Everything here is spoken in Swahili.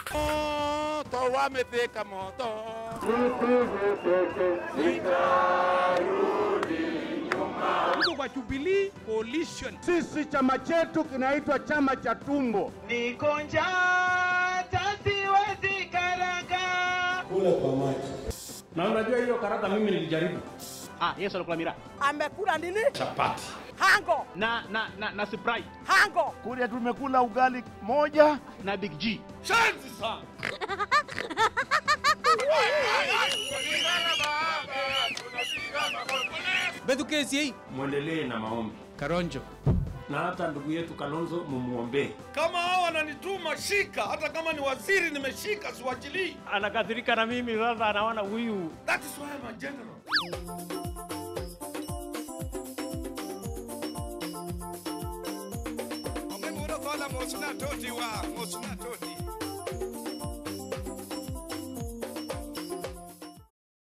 Moto wamefika moto. Tuko kwa Jubilee Coalition. Sisi chama chetu kinaitwa chama cha tumbo. Niko njaa siwezi karanga. Na unajua hiyo karata mimi nilijaribu. Ah, Yesu alikula miraa. amekula nini? Chapati. Hango, Na na na, na Sprite hango. Kule tumekula ugali moja. na Big G. Shanzi sana. Bethu kesi hii. Mwendelee na maombi. Karonjo. Na hata ndugu yetu Kalonzo mumuombee. Kama hao wananituma shika, hata kama ni waziri nimeshika, siwachilii. anakasirika na mimi sasa, anaona huyu That is why I'm a general. Omemuro kola mosuna toti wa mosuna toti.